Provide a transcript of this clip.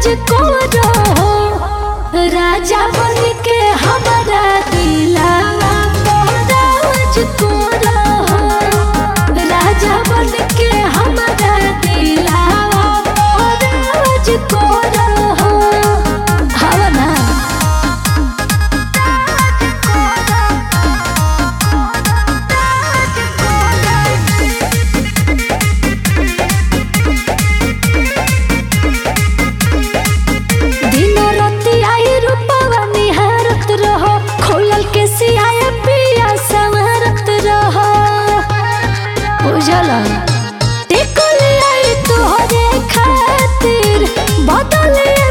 राज को रहो राजा बन के हमारा दिलावा को राज को रहो राजा बन के हमारा दिलावा को राज को रहो हवा ना दिन राति आई रूपवा निहारत रहो खोलल के सियाए पिया संवरत रहो उजला टिकल आई तोहरे खातिर बदल